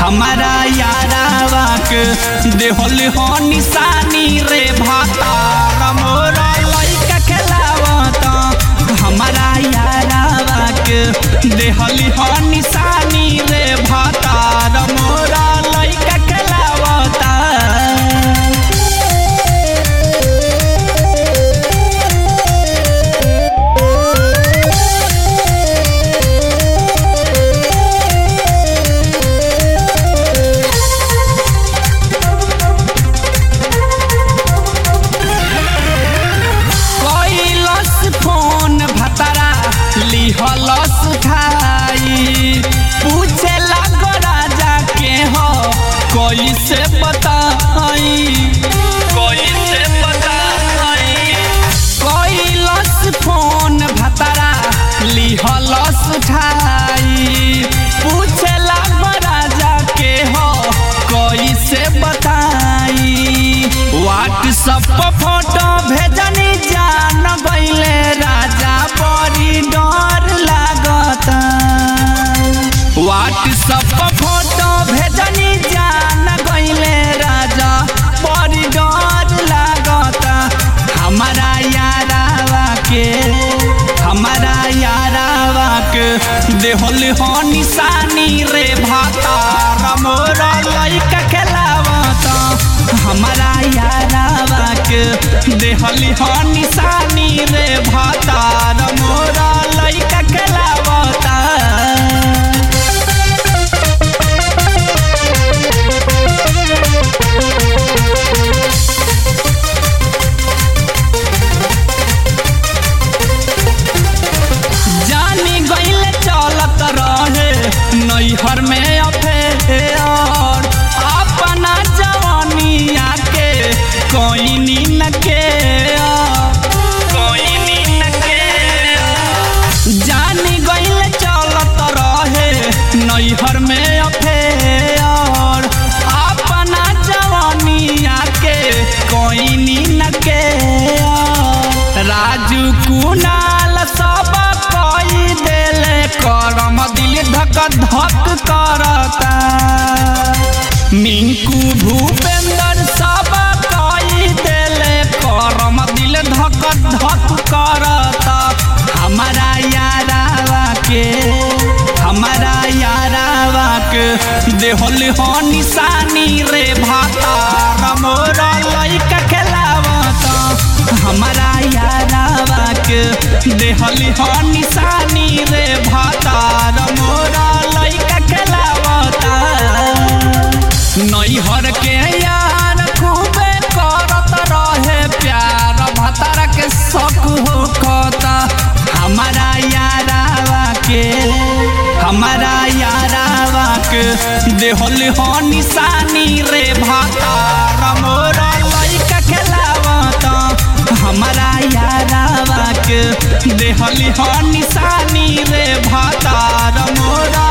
हमारा यारावा के देहल हो निशानी रे भातार मोरा लइका खेलावता हमारा यारावा के देहल हो निशानी रे भातार मोरा लइका खेलावता कैलस फोन भतरा लिहलस खाई पूछे लागो राजा के हो कैसे बताई कैसे बताई कैलस फोन भतरा लिहलस खाई पूछे लागो राजा के हो कैसे बताई व्हाट्सएप पर फोटो भेजनी जान गईले राजा बड़ी डर लागता व्हाट्सएप पर फोटो भेजनी जान गईले राजा बड़ी डर लागता हमारा यारावा के हमारा यारावा के देहल हो निशानी रे भाता मोरा लइका खेलावता हमारा यारावा के देहल हो निशानी रे भाता मोरा लइका खेलावता जानी गईले चलत रहे नैहर में अफेयर अपना जवानिया के कोई नीन के कोई नीन के जानी गईले चलत रहे नैहर में अफेयर अपना जवानिया के कोई नीन के राजू कुनाल सब कोई देले करम दिल धक धक करता मिंकू भूपेंद्र सब कोई देले करम दिल धक धक करता हमारा यारावा के हमारा यारावा के देहल हो निशानी रे भाता मोरा लइका खेलावता हमारा यारावा के देहल हो निशानी रे भाता मोरा लइका खेलावता नैहर के यार खूबे करत रहे प्यार भतार के शौक हो कता हमारा यारावा के हमारा यारावा के देहल हो निशानी रे भाता मोरा लइका खेलावता हमारा यारावा के देहल हो निशानी रे भाता मोरा